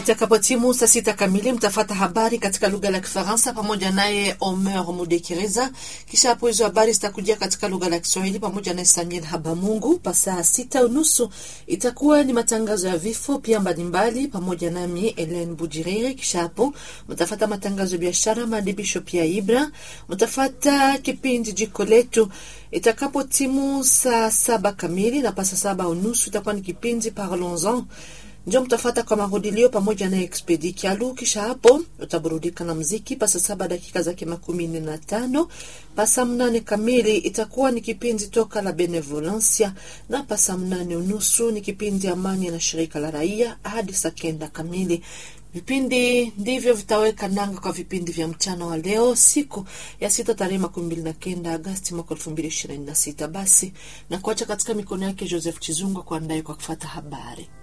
Itakapotimu saa sita kamili mtafata habari katika lugha la Kifaransa pamoja naye Omer Mudekireza. Kisha hapo hizo habari zitakujia katika lugha la Kiswahili pamoja naye Samuel Habamungu. Pa saa sita unusu itakuwa ni matangazo ya vifo pia mbalimbali pamoja nami Ellen Bujiriri. Kisha hapo mtafata matangazo ya biashara, maadibisho pia Ibra. Mtafata kipindi jiko letu itakapo timu saa saba kamili na pasa saba unusu itakuwa ni kipindi Parlons-en ndio mtafata kwa marudilio pamoja na Expedi Kialu. Kisha hapo utaburudika na mziki pasa saba dakika zake makumi nne na tano pasa mnane kamili itakuwa ni kipindi toka la Benevolencia, na pasa mnane unusu ni kipindi Amani na shirika la raia hadi saa kenda kamili. Vipindi ndivyo vitaweka nanga kwa vipindi vya mchana wa leo, siku ya sita tarehe makumi mbili na kenda Agasti mwaka elfu mbili ishirini na sita. Basi na kuacha katika mikono yake Joseph Chizunga kuandaye kwa kufata habari.